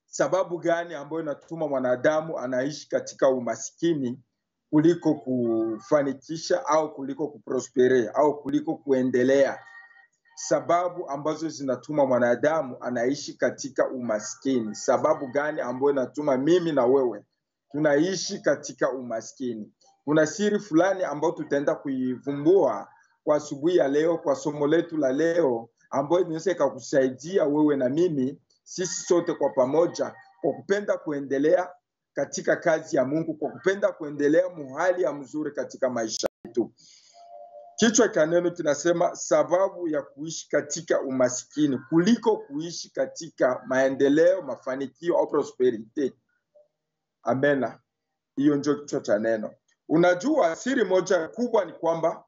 sababu gani ambayo inatuma mwanadamu anaishi katika umaskini kuliko kufanikisha au kuliko kuprospere au kuliko kuendelea sababu ambazo zinatuma mwanadamu anaishi katika umaskini sababu gani ambayo inatuma mimi na wewe tunaishi katika umaskini kuna siri fulani ambayo tutaenda kuivumbua kwa asubuhi ya leo kwa somo letu la leo ambayo inaweza ikakusaidia wewe na mimi sisi sote kwa pamoja kwa kupenda kuendelea katika kazi ya mungu kwa kupenda kuendelea muhali ya mzuri katika maisha yetu kichwa cha neno kinasema sababu ya kuishi katika umaskini kuliko kuishi katika maendeleo mafanikio au prosperite amena hiyo ndio kichwa cha neno unajua siri moja kubwa ni kwamba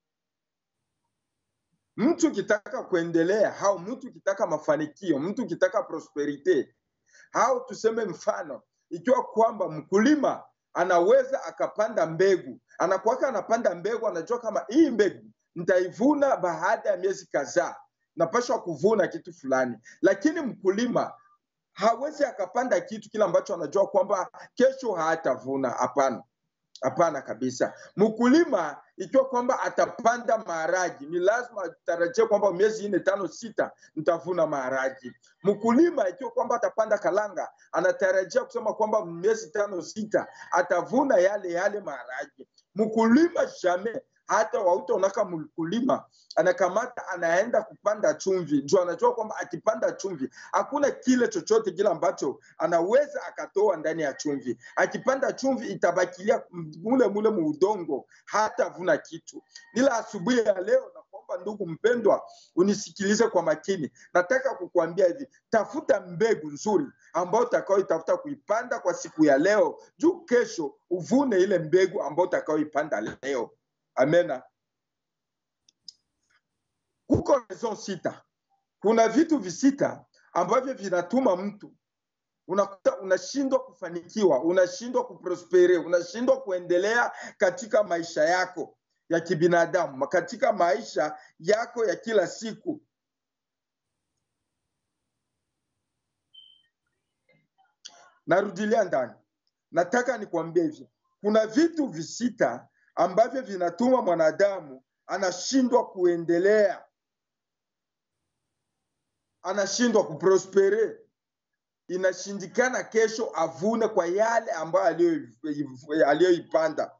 mtu ukitaka kuendelea au mtu ukitaka mafanikio mtu ukitaka prosperite au tuseme mfano ikiwa kwamba mkulima anaweza akapanda mbegu anakuwaka anapanda mbegu anajua kama hii mbegu nitaivuna baada ya miezi kadhaa napashwa kuvuna kitu fulani lakini mkulima hawezi akapanda kitu kile ambacho anajua kwamba kesho hatavuna hapana hapana kabisa mkulima ikiwa kwamba atapanda maharagi ni lazima atarajie kwamba miezi nne tano sita nitavuna maharagi mkulima ikiwa kwamba atapanda kalanga anatarajia kusema kwamba miezi tano sita atavuna yale yale maharagi mkulima jamee hata wautaonaka mkulima anakamata anaenda kupanda chumvi juu anajua kwamba akipanda chumvi hakuna kile chochote kile ambacho anaweza akatoa ndani ya chumvi akipanda chumvi itabakilia mule mule muudongo hata vuna kitu ila asubuhi ya leo nakuomba ndugu mpendwa unisikilize kwa makini nataka kukuambia hivi tafuta mbegu nzuri ambayo utakaoitafuta kuipanda kwa siku ya leo juu kesho uvune ile mbegu ambayo utakaoipanda leo amena kuko raison sita kuna vitu visita ambavyo vinatuma mtu unakuta unashindwa kufanikiwa unashindwa kuprospere unashindwa kuendelea katika maisha yako ya kibinadamu katika maisha yako ya kila siku narudilia ndani nataka nikwambie hivi kuna vitu visita ambavyo vinatuma mwanadamu anashindwa kuendelea anashindwa kuprospere inashindikana kesho avune kwa yale ambayo aliyoipanda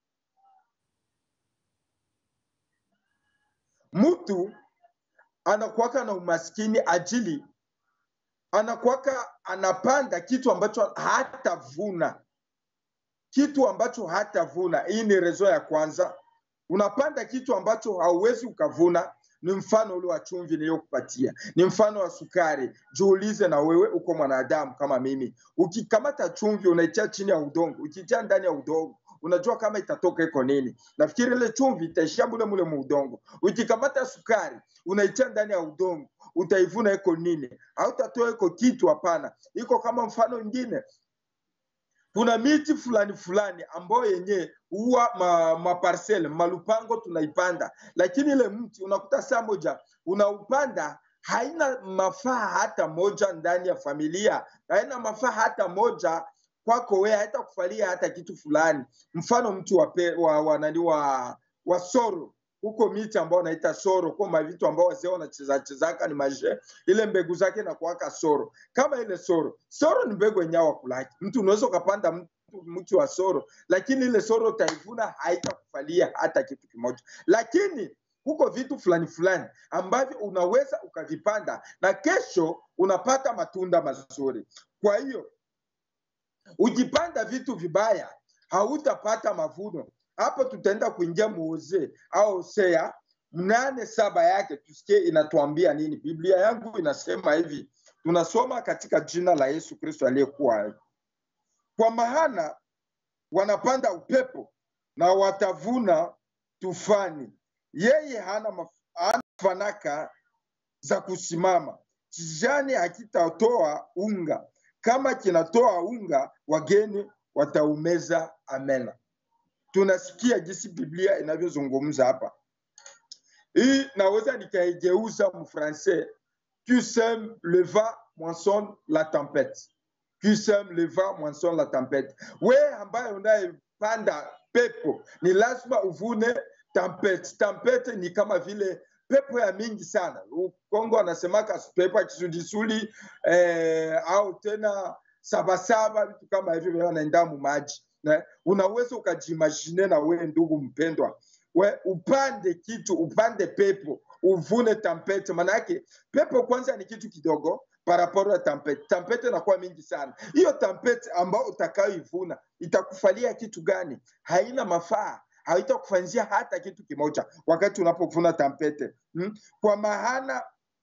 mtu anakuwaka na umaskini ajili anakuwaka anapanda kitu ambacho hatavuna kitu ambacho hatavuna hii ni rezo ya kwanza unapanda kitu ambacho hauwezi ukavuna ni mfano ule wa chumvi niliyokupatia ni mfano wa sukari jiulize na wewe uko mwanadamu kama mimi ukikamata chumvi unaitia chini ya udongo ukitia ndani ya udongo unajua kama itatoka iko nini nafikiri ile chumvi itaishia mule mule muudongo ukikamata sukari unaitia ndani ya udongo utaivuna iko nini hautatoa iko kitu hapana iko kama mfano ingine kuna miti fulani fulani ambayo yenye huwa maparsele ma malupango tunaipanda lakini ile mti unakuta saa moja unaupanda haina mafaa hata moja ndani ya familia haina mafaa hata moja kwako wewe haita kufalia hata kitu fulani mfano mti wa, pe, wa, wa, nani wa, wa soro huko miti ambao wanaita soro kwa mavitu ambao wazee wanacheza chezaka ni maje ile mbegu zake na kuwaka soro kama ile soro soro ni mbegu yenye wakulaki mtu unaweza ukapanda mtu mti wa soro lakini ile soro utaivuna haitakufalia hata kitu kimoja lakini huko vitu fulani fulani ambavyo unaweza ukavipanda na kesho unapata matunda mazuri kwa hiyo ukipanda vitu vibaya hautapata mavuno hapo tutaenda kuingia muuze au Hosea mnane saba yake tusikie inatuambia nini. Biblia yangu inasema hivi, tunasoma katika jina la Yesu Kristo aliyekuwa hai. Kwa maana wanapanda upepo na watavuna tufani, yeye hana, maf hana fanaka za kusimama, kijani hakitatoa unga, kama kinatoa unga wageni wataumeza. Amena. Tunasikia jinsi Biblia inavyozungumza hapa. Hii naweza nikaigeuza mfrancais, tu sèmes le vent moissonne la tempête. qui sème le vent moissonne la tempête. We ambaye unayepanda pepo ni lazima uvune tempete. Tempete ni kama vile pepo ya mingi sana. Kongo anasemaka pepo ya kisudisuli eh, au tena sabasaba, vitu kama hivyo vile wanaenda mu maji. Ne? Unaweza ukajimagine na we ndugu mpendwa, we upande kitu, upande pepo, uvune tempete. Manake pepo kwanza ni kitu kidogo paraporo ya tampete. Tampete inakuwa mingi sana. Hiyo tampete ambayo utakayoivuna itakufalia kitu gani? Haina mafaa, haitakufanyia hata kitu kimoja wakati unapovuna tampete hmm? Kwa maana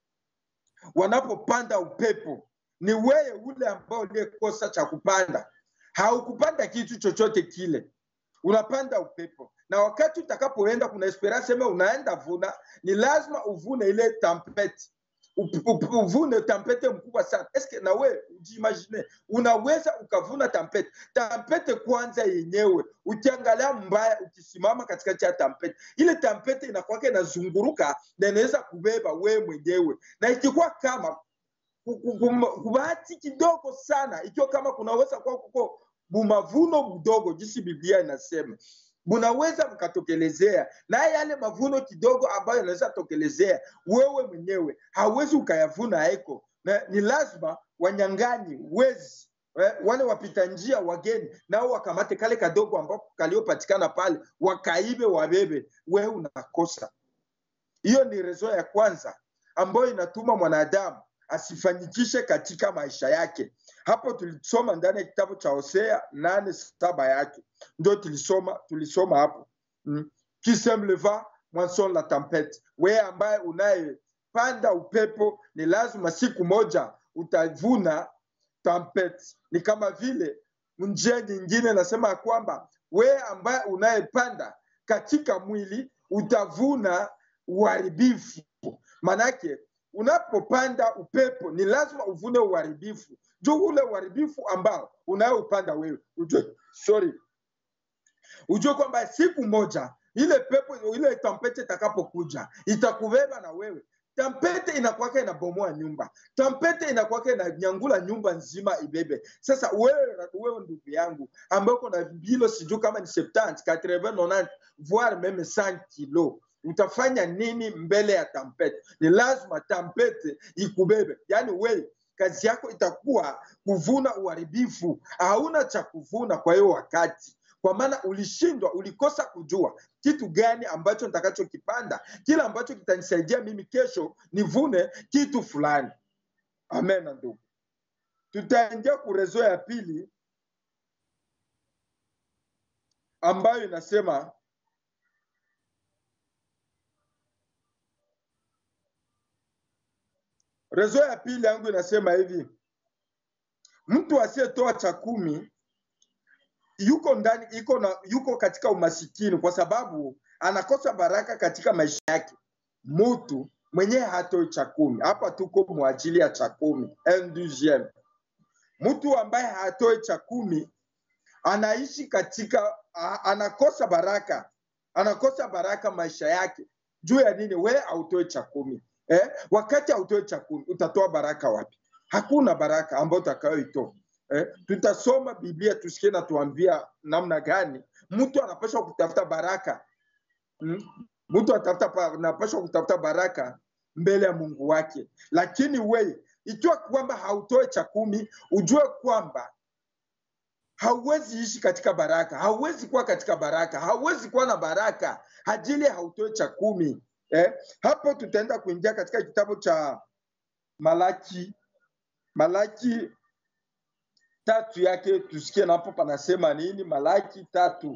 wanapopanda upepo ni wewe ule ambao uliyekosa cha kupanda, haukupanda kitu chochote kile, unapanda upepo na wakati utakapoenda, kuna esperance sema unaenda vuna, ni lazima uvune ile tampete uvune tampete mkubwa sana. Eske na we ujiimagine, unaweza ukavuna tampete tampete kwanza yenyewe, ukiangalia mbaya, ukisimama katikati ya tampete, ile tampete inakuwaka inazunguruka na inaweza kubeba we mwenyewe, na ikikuwa kama kubahati kidogo sana, ikiwa kama kunaweza kuwa kuko bumavuno budogo, jinsi Biblia inasema munaweza mkatokelezea na yale mavuno kidogo ambayo yanaweza tokelezea wewe mwenyewe hauwezi ukayavuna eko na, ni lazima wanyang'anyi wezi eh, wale wapita njia wageni nao wakamate kale kadogo ambako kaliopatikana pale wakaibe wabebe wewe unakosa hiyo ni rezo ya kwanza ambayo inatuma mwanadamu asifanyikishe katika maisha yake hapo tulisoma ndani ya kitabu cha Hosea nane saba yake ndio tulisoma tulisoma hapo mm. qui sème le vent moissonne la tempête. Wewe ambaye unayepanda upepo, ni lazima siku moja utavuna tempête. Ni kama vile njia nyingine nasema ya kwamba wewe ambaye unayepanda katika mwili utavuna uharibifu. Manake unapopanda upepo ni lazima uvune uharibifu juu ule uharibifu ambao unayoupanda wewe ujue, sorry, ujue kwamba siku moja ile pepo ile tampete itakapokuja itakubeba na wewe. Tampete inakwaka inabomoa nyumba, tampete inakwaka inanyangula nyumba nzima ibebe. Sasa wewe, wewe ndugu yangu ambaye uko na bilo sijui kama ni 70 80 90 voire meme 100 kilo utafanya nini mbele ya tampete? Ni lazima tampete ikubebe, yaani wewe kazi yako itakuwa kuvuna uharibifu, hauna cha kuvuna kwa hiyo wakati kwa maana ulishindwa, ulikosa kujua kitu gani ambacho nitakachokipanda, kile ambacho kitanisaidia mimi kesho nivune kitu fulani. Amen ndugu, tutaingia kurezo ya pili ambayo inasema rezo ya pili yangu inasema hivi, mtu asiyetoa cha kumi yuko ndani iko na yuko katika umasikini kwa sababu anakosa baraka katika maisha yake. Mtu mwenyewe hatoi cha kumi, hapa tuko mwajili ya cha kumi ndgm. Mtu ambaye hatoi cha kumi anaishi katika a, anakosa baraka, anakosa baraka maisha yake. Juu ya nini? We autoe cha kumi eh? Wakati autoe cha kumi utatoa baraka wapi? Hakuna baraka ambayo utakayoitoa. Eh, tutasoma Biblia tusikie na tuambia namna gani mtu anapaswa kutafuta baraka mm? Mtu atafuta anapaswa kutafuta baraka mbele ya Mungu wake, lakini wewe ikiwa kwamba hautoe cha kumi, ujue kwamba hauwezi ishi katika baraka, hauwezi kuwa katika baraka, hauwezi kuwa na baraka ajili hautoe cha kumi. Eh, hapo tutaenda kuingia katika kitabu cha Malaki, Malaki tatu yake tusikie napo panasema nini. Malaki tatu,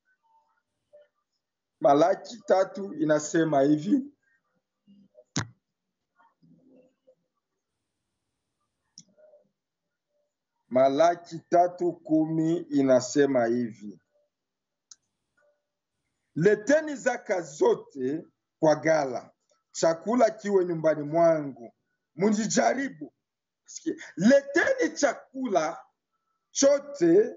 Malaki tatu inasema hivi Malaki tatu kumi inasema hivi, leteni zaka zote kwa gala, chakula kiwe nyumbani mwangu, mnijaribu. Leteni chakula chote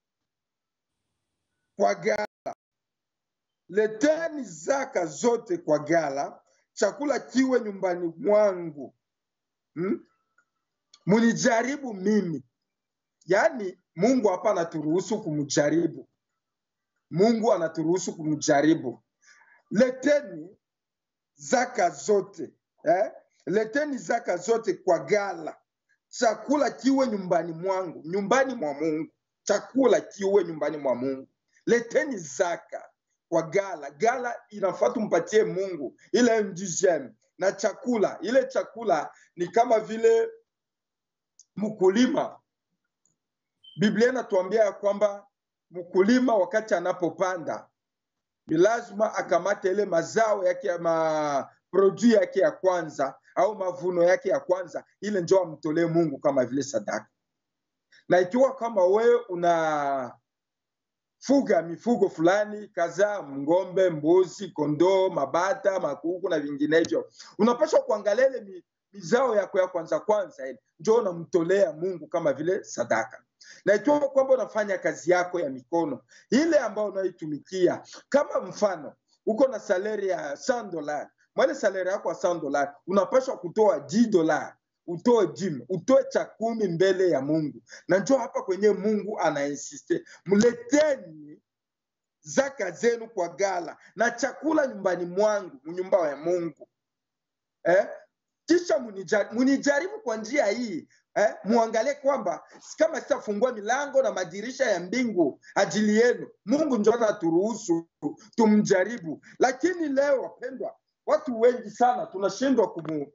kwa gala, leteni zaka zote kwa gala, chakula kiwe nyumbani mwangu hmm? Munijaribu mimi yaani Mungu hapa anaturuhusu kumjaribu. Mungu anaturuhusu kumjaribu. Leteni zaka zote eh? Leteni zaka zote kwa gala, chakula kiwe nyumbani mwangu, nyumbani mwa Mungu, chakula kiwe nyumbani mwa Mungu. Leteni zaka kwa gala. Gala inafaa tumpatie Mungu ile mdijem na chakula. Ile chakula ni kama vile mkulima. Biblia inatuambia ya kwamba mkulima wakati anapopanda ni lazima akamate ile mazao yake ya ma produit yake ya kwanza au mavuno yake ya kwanza, ile njo amtolee Mungu kama vile sadaka. Na ikiwa kama wewe una fuga mifugo fulani kadhaa, ng'ombe, mbuzi, kondoo, mabata, makuku na vinginevyo, unapaswa kuangalia ile mi- mizao yako ya kwanza kwanza, ile njo unamtolea Mungu kama vile sadaka. Na ikiwa kwamba unafanya kazi yako ya mikono ile ambayo unaitumikia, kama mfano uko na saleri ya 100 dola, mwale saleri yako ya 100 dola unapaswa kutoa 10 dola utoe jim utoe cha kumi mbele ya Mungu, na njo hapa kwenye Mungu anainsiste, mleteni zaka zenu kwa gala na chakula nyumbani mwangu, nyumba ya Mungu eh? Kisha munija- munijaribu kwa njia hii eh? Muangalie kwamba kama sitafungua milango na madirisha ya mbingu ajili yenu. Mungu ndio anaturuhusu tumjaribu, lakini leo wapendwa, watu wengi sana tunashindwa kumu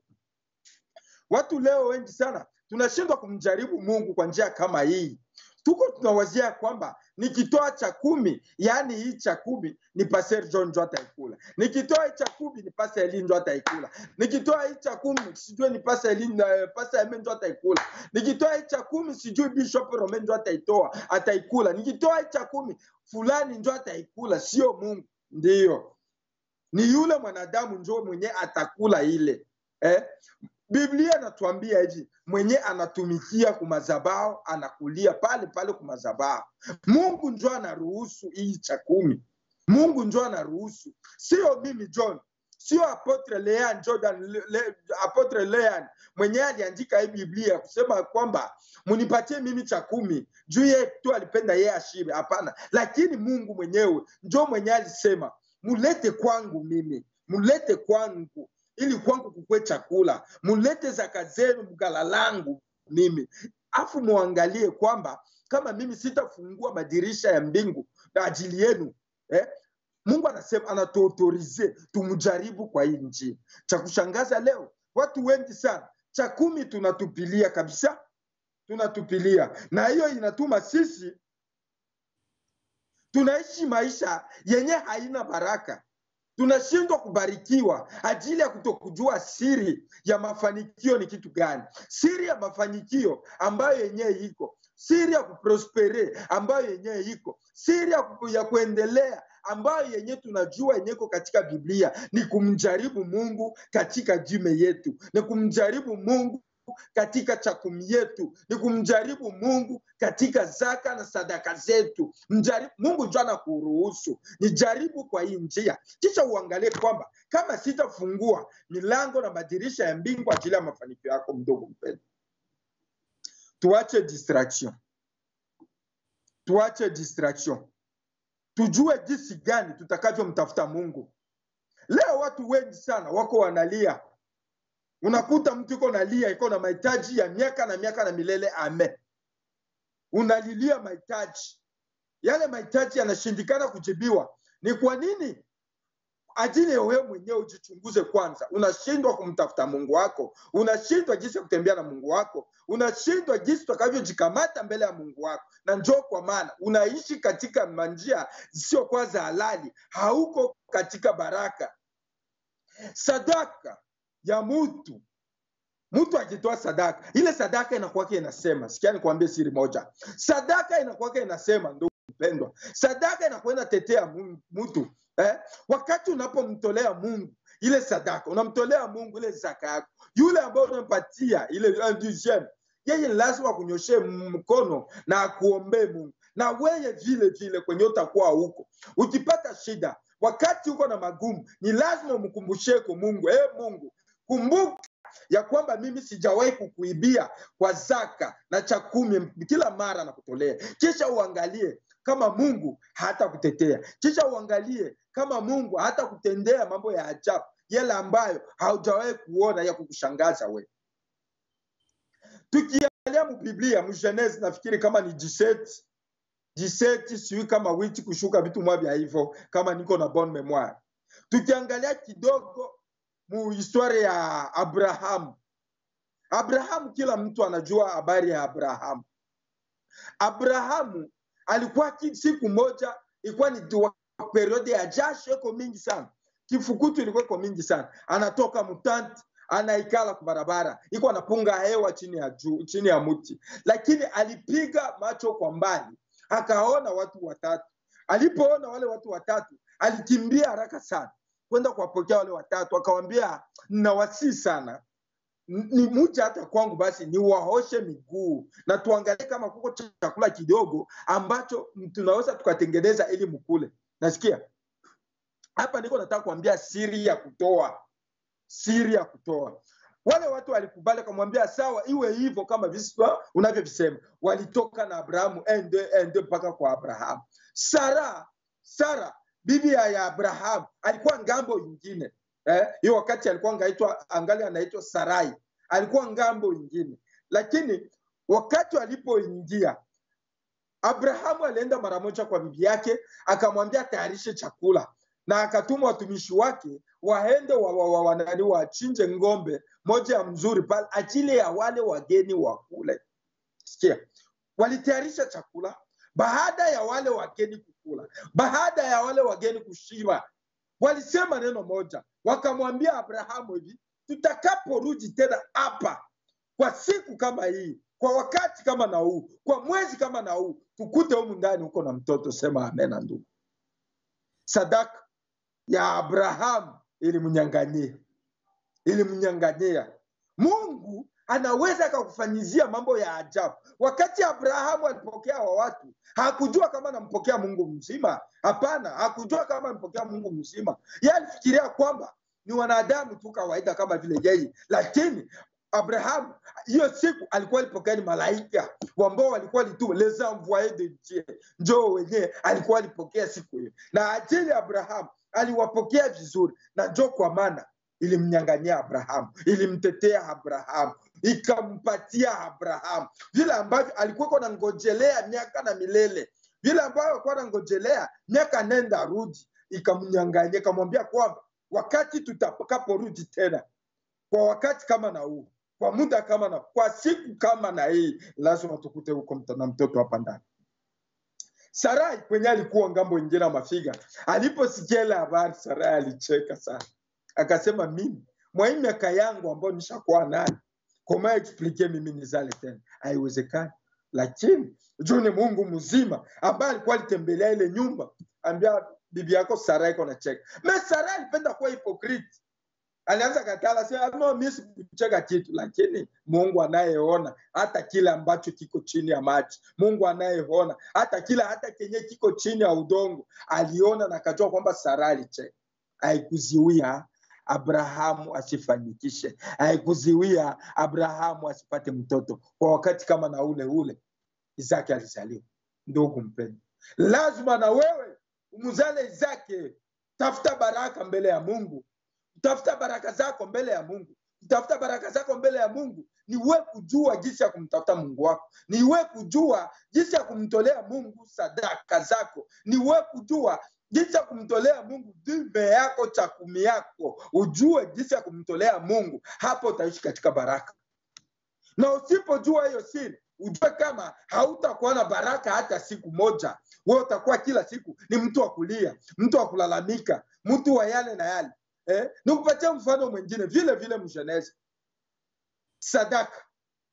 watu leo wengi sana tunashindwa kumjaribu Mungu kwa njia kama hii. Tuko tunawazia kwamba nikitoa cha kumi, yaani hii cha kumi ni Pastor John njo ataikula, nikitoa hii cha kumi ni Pastor Eli njo ataikula, nikitoa hii cha kumi sijui ni Pastor Eli na Pastor Eme njo ataikula, nikitoa hii cha kumi sijui Bishop Rome njo ataitoa ataikula, nikitoa hii cha kumi fulani njo ataikula, sio Mungu. Ndiyo, ni yule mwanadamu njo mwenye atakula ile eh? Biblia inatuambia hivi, mwenye anatumikia kumazabao anakulia pale pale kumazabao. Mungu njo anaruhusu hii cha kumi, Mungu njo anaruhusu, sio mimi John, sio apotre Lean Jordan, le, le, apotre Lean mwenye aliandika hii Biblia kusema kwamba munipatie mimi cha kumi juu yeye tu alipenda yeye ashibe. Hapana, lakini Mungu mwenyewe njo mwenye alisema mulete kwangu mimi, mulete kwangu ili kwangu kukwe chakula, mulete zaka zenu mgala langu mimi, afu muangalie kwamba kama mimi sitafungua madirisha ya mbingu na ajili yenu eh? Mungu anasema anatuautorize tumjaribu kwa hii njia. Cha kushangaza leo, watu wengi sana cha kumi tunatupilia kabisa, tunatupilia, na hiyo inatuma sisi tunaishi maisha yenye haina baraka tunashindwa kubarikiwa ajili ya kutokujua siri ya mafanikio ni kitu gani, siri ya mafanikio ambayo yenyewe iko, siri ya kuprospere ambayo yenyewe iko, siri ya, ku, ya kuendelea ambayo yenyewe tunajua yenyewe iko katika Biblia ni kumjaribu Mungu katika jime yetu, ni kumjaribu Mungu katika chakumi yetu, ni kumjaribu Mungu katika zaka na sadaka zetu. Mjaribu, Mungu ndio anakuruhusu nijaribu kwa hii njia, kisha uangalie kwamba kama sitafungua milango na madirisha ya mbingu ajili ya mafanikio yako. Mdogo mpendwa, tuache distraction, tuache distraction, tujue jinsi gani tutakavyomtafuta Mungu. Leo watu wengi sana wako wanalia unakuta mtu iko nalia iko na mahitaji ya miaka na miaka na milele ame unalilia mahitaji yale mahitaji yanashindikana kujibiwa ni kwa nini ajili ya wewe mwenyewe ujichunguze kwanza unashindwa kumtafuta mungu wako unashindwa jinsi ya kutembea na mungu wako unashindwa jinsi utakavyojikamata mbele ya mungu wako na njoo kwa maana unaishi katika manjia zisizokuwa za halali hauko katika baraka sadaka ya mtu mtu akitoa sadaka ile sadaka inakuwake inasema sikia nikwambie siri moja sadaka inakuwake inasema ndugu mpendwa sadaka inakuwa inatetea mu- mtu eh? wakati unapomtolea mungu ile sadaka unamtolea mungu ile zaka yako yule ambaye unampatia ile un dixième, yeye ni lazima kunyoshee mkono na akuombee mungu na weye vile vile kwenye utakuwa huko ukipata shida wakati uko na magumu ni lazima umkumbusheko mungu e mungu kumbuka ya kwamba mimi sijawahi kukuibia kwa zaka na cha kumi kila mara nakutolea kisha uangalie kama mungu hata kutetea kisha uangalie kama mungu hata kutendea mambo ya ajabu yale ambayo haujawahi kuona ya kukushangaza we tukiangalia mubiblia mgenesi nafikiri kama ni 17 17 siwi kama witi kushuka vitu mwa vya hivyo kama niko na bon memoire tukiangalia kidogo mu historia ya abrahamu abrahamu kila mtu anajua habari ya abrahamu abrahamu alikuwa ki- siku moja ilikuwa ni tu- periode ya jasho iko mingi sana kifukutu ilikuwa iko mingi sana anatoka mutanti anaikala kwa barabara iko anapunga hewa chini ya juu chini ya mti lakini alipiga macho kwa mbali akaona watu watatu alipoona wale watu watatu alikimbia haraka sana kwenda kuwapokea wale watatu akawambia nawasii sana N- ni muja hata kwangu basi niwaoshe miguu na tuangalie kama kuko chakula kidogo ambacho tunaweza tukatengeneza ili mkule nasikia hapa niko nataka kuambia siri ya kutoa siri ya kutoa wale watu walikubali akamwambia sawa iwe hivyo kama viswa unavyovisema walitoka na abrahamu ende ende mpaka kwa abrahamu sara sara bibi ya ya abrahamu alikuwa ngambo ingine eh, hiyo wakati alikuwa ngaitwa angali anaitwa sarai alikuwa ngambo ingine lakini wakati walipoingia abrahamu alienda mara moja kwa bibi yake akamwambia atayarishe chakula na akatuma watumishi wake waende wa, wa, wa, wanani wachinje ng'ombe moja ya mzuri pale ajili ya wale wageni wakule sikia walitayarisha chakula baada ya wale wageni kukula baada ya wale wageni kushiba walisema neno moja wakamwambia abrahamu hivi tutakaporudi tena hapa kwa siku kama hii kwa wakati kama na huu kwa mwezi kama na huu tukute humu ndani huko na mtoto sema amena ndugu sadaka ya abrahamu ilimnyanganyia ilimnyanganyia mungu anaweza akakufanyizia mambo ya ajabu wakati abrahamu alipokea wa watu hakujua kama anampokea mungu mzima hapana hakujua kama anampokea mungu mzima ye alifikiria kwamba ni wanadamu tu kawaida kama vile yeye lakini abrahamu hiyo siku alikuwa alipokea ni malaika ambao walikuwa lituma les envoyés de dieu njoo wenyewe alikuwa alipokea siku hiyo na ajili ya abrahamu aliwapokea vizuri na njoo kwa maana ilimnyanganyia abrahamu ilimtetea abrahamu ikampatia abrahamu vile ambavyo alikuwa nangojelea miaka na milele vile ambavyo alikuwa nangojelea miaka nenda rudi ikamnyanganyia ikamwambia kwamba wakati tutakaporudi tena kwa wakati kama na huu kwa muda kama na kwa siku kama na hii lazima tukute huko mta- na mtoto hapa ndani sarai kwenye alikuwa ngambo ingine ya mafiga aliposikia ile habari sarai alicheka sana akasema mimi mwa hii miaka yangu ambayo nishakuwa nayo koma explike mimi nizale tena haiwezekani lakini juu ni mungu mzima ambaye alikuwa alitembelea ile nyumba ambia bibi yako sarai iko nacheka me sarai alipenda kuwa hypocrite alianza katala sema no mi sikucheka kitu lakini mungu anayeona hata kile ambacho kiko chini ya maji mungu anayeona hata kile hata kenye kiko chini ya udongo aliona na akajua kwamba sara alicheka haikuziwia abrahamu asifanikishe haikuziwia abrahamu asipate mtoto kwa wakati kama na ule ule isaki alizaliwa ndugu mpendo lazima na wewe umzale isaki tafuta baraka mbele ya mungu tafuta baraka zako mbele ya mungu tafuta baraka zako mbele ya mungu ni we kujua jinsi ya kumtafuta mungu wako ni we kujua jinsi ya kumtolea mungu sadaka zako ni we kujua jinsi ya kumtolea mungu dume yako cha kumi yako ujue jinsi ya kumtolea mungu hapo utaishi katika baraka na usipojua hiyo siri ujue kama hautakuwa na baraka hata siku moja we utakuwa kila siku ni mtu wa kulia mtu wa kulalamika mtu wa yale na yale eh? nikupatie mfano mwingine vile vile mshenezi sadaka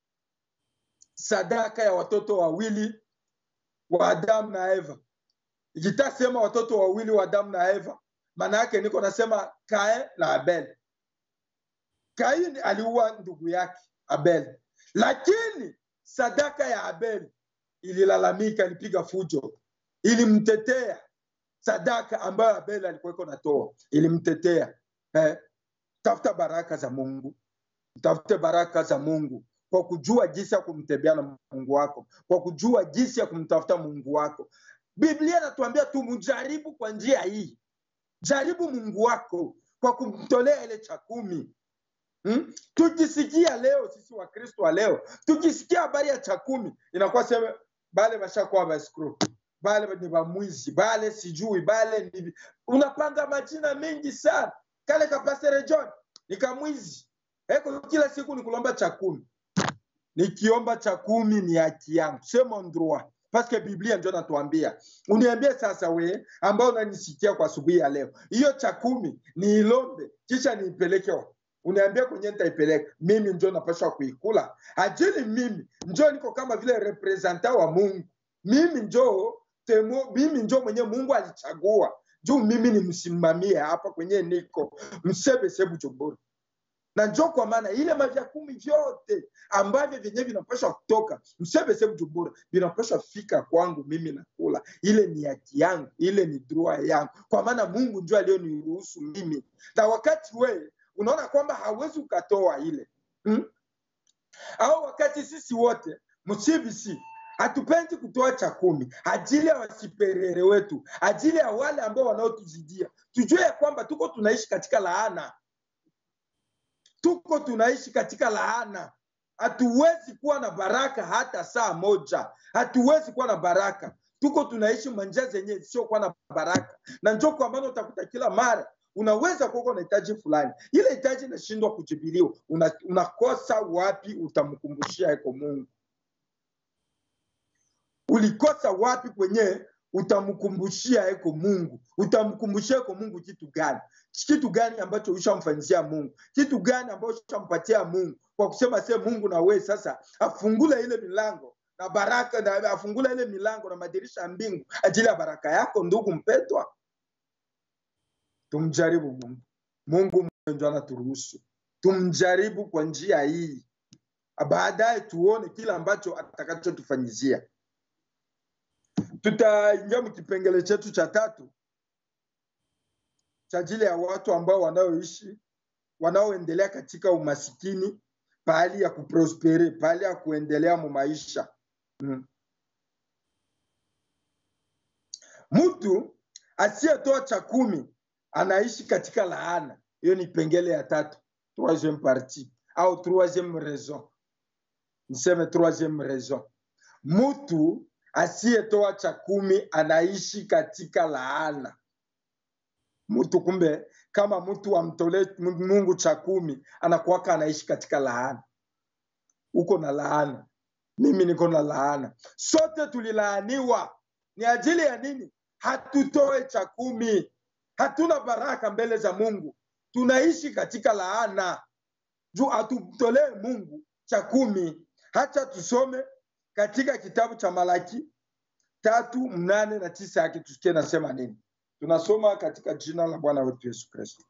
sadaka ya watoto wawili wa adamu na eva ikitasema watoto wawili wa adamu na eva maana yake niko nasema kae na abel kaini aliua ndugu yake abel lakini sadaka ya abel ililalamika ilipiga fujo ilimtetea sadaka ambayo abel alikuwa iko natoa ilimtetea eh, tafuta baraka za mungu utafute baraka za Mungu kwa kujua jinsi ya kumtembea na Mungu wako, kwa kujua jinsi ya kumtafuta Mungu wako. Biblia inatuambia tumjaribu kwa njia hii. Jaribu Mungu wako kwa kumtolea ile cha kumi. Hmm? Tukisikia leo sisi Wakristo wa leo, tukisikia habari ya cha kumi inakuwa sema bale bashakuwa baskru bale ni bamwizi bale sijui bale ni... unapanga majina mengi sana. Kale ka Pastor John ni kamwizi, eko kila siku ni kulomba cha kumi. Nikiomba cha kumi ni haki yangu, c'est mon droit parce que Biblia ndio natuambia. Uniambie sasa, we ambao unanisikia kwa asubuhi ya leo, hiyo cha kumi niilombe kisha niipeleke wapi? Uniambie kwenye nitaipeleka mimi, njo napaswa kuikula ajili mimi njo niko kama vile representant wa Mungu, mimi njo temo, mimi njo mwenye Mungu alichagua juu mimi nimsimamie hapa kwenye niko msebese Bujumbura na njo kwa maana ile mavya kumi vyote ambavyo vyenyewe vinapaswa kutoka msebese Bujumbura vinapaswa fika kwangu mimi nakula. Ile ni haki yangu, ile ni droit yangu, kwa maana Mungu ndio aliyoniruhusu mimi. Na wakati wewe unaona kwamba hawezi ukatoa ile hmm? au wakati sisi wote msibisi hatupendi kutoa cha kumi ajili ya wasiperere wetu, ajili ya wale ambao wanaotuzidia, tujue ya kwamba tuko tunaishi katika laana tuko tunaishi katika laana. Hatuwezi kuwa na baraka hata saa moja, hatuwezi kuwa na baraka. Tuko tunaishi manja zenye siokuwa na baraka, na njo kwa maana utakuta kila mara unaweza kuwa na hitaji fulani, ile hitaji inashindwa kujibiliwa, una, unakosa wapi utamkumbushia eko Mungu? Ulikosa wapi kwenye utamkumbushia eko Mungu? Utamkumbushia eko Mungu kitu gani? Kitu gani ambacho ushamfanyizia Mungu? Kitu gani ambacho ushampatia Mungu kwa kusema se Mungu na wewe sasa afungule ile milango na baraka na afungule ile milango na madirisha ya mbingu ajili ya baraka yako, ndugu mpendwa. Tumjaribu Mungu. Mungu ndio anaturuhusu tumjaribu kwa njia hii, baadaye tuone kile ambacho atakachotufanyizia. Tutaingia mkipengele chetu cha tatu cha ajili ya watu ambao wanaoishi wanaoendelea katika umasikini pahali ya kuprospere pahali ya kuendelea mu maisha mm. Mtu asiyetoa cha kumi anaishi katika laana. Hiyo ni pengele ya tatu, troisieme partie au troisieme raison, niseme troisieme raison. Mtu asiyetoa cha kumi anaishi katika laana. Mtu kumbe, kama mtu amtolee Mungu cha kumi, anakuwaka anaishi katika laana. Uko na laana, mimi niko na laana, sote tulilaaniwa. Ni ajili ya nini? Hatutoe cha kumi, hatuna baraka mbele za Mungu, tunaishi katika laana juu hatumtolee Mungu cha kumi. Hacha tusome katika kitabu cha Malaki tatu mnane na tisa yake tusikie nasema nini. Tunasoma katika jina la Bwana wetu Yesu Kristo.